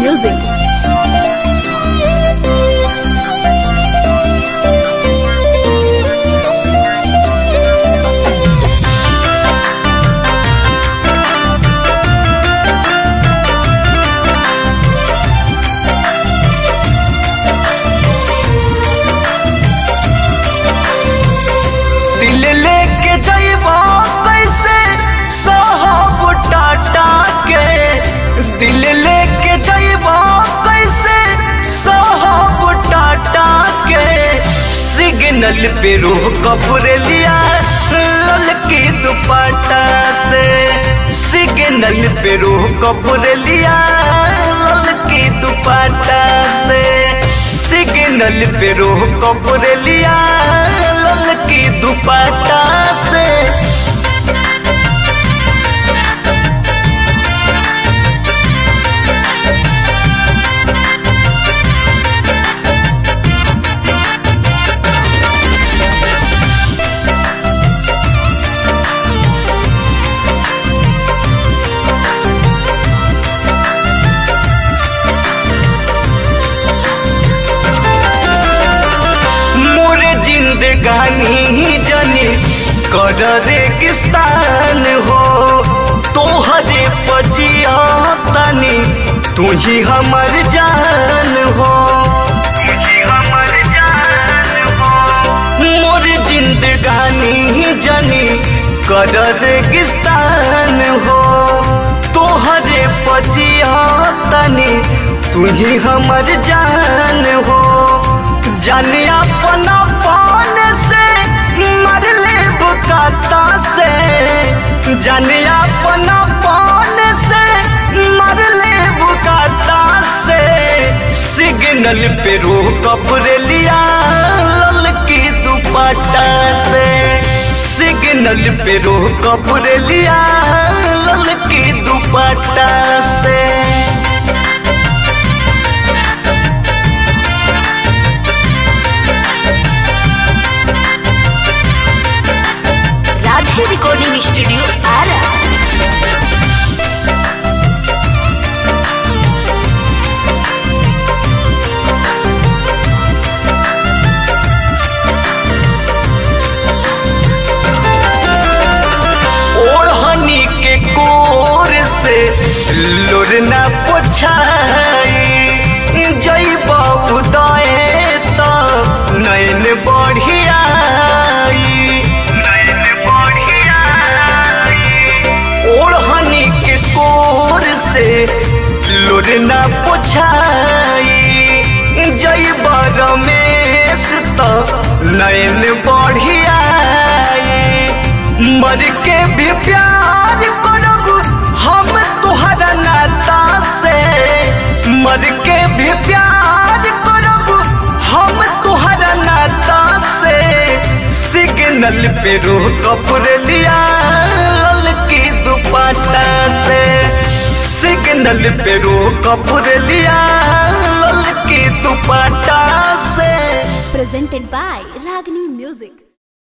music. दिल लेके जइबो कैसे सहब टाटा के दिल लेके जइबो कैसे सहब टाटा के सिग्नल पे रूह कपूर लिया ललकी दुपट्टा से सिग्नल पे रूह कपूर लिया ललकी दुपट्टा से सिग्नल पे रूह कपूर लिया ललकी दुपट्टा से मोर जिंदगानी जनी कर रेगिस्तान हो तोहरे पजिया तनी तू ही हमर जान हो मोर जिंदगानी जनी कर रेगिस्तान हो तोहरे पजिया तनी तू ही हमर जान हो जाने अपना पान से मर ले बुकाता से जाने अपना पान से मर ले बुकाता से सिग्नल पे रूह कपूर लिया ललकी दुपट्टा से सिग्नल पे रूह कपूर लिया ललकी दुपट्टा से राधे रिकॉर्डिंग स्टूडियो आरा ओढ़नी के कोर से लोरना पोछाई जई बाबू दए तो नैन बढ़ियाई ओढ़नी के कोर से लोरना पोछाई जई रमेश तो नैन बढ़ियाई मर के भी प्यार करब हम तुहरा नाता से मर के भी प्यार करब हम तुहरा नाता से सिग्नल पे रूह कपूर लिया ललकी दुपट्टा से सिग्नल पे रूह कपूर लिया ललकी दुपट्टा से presented by Ragini Music.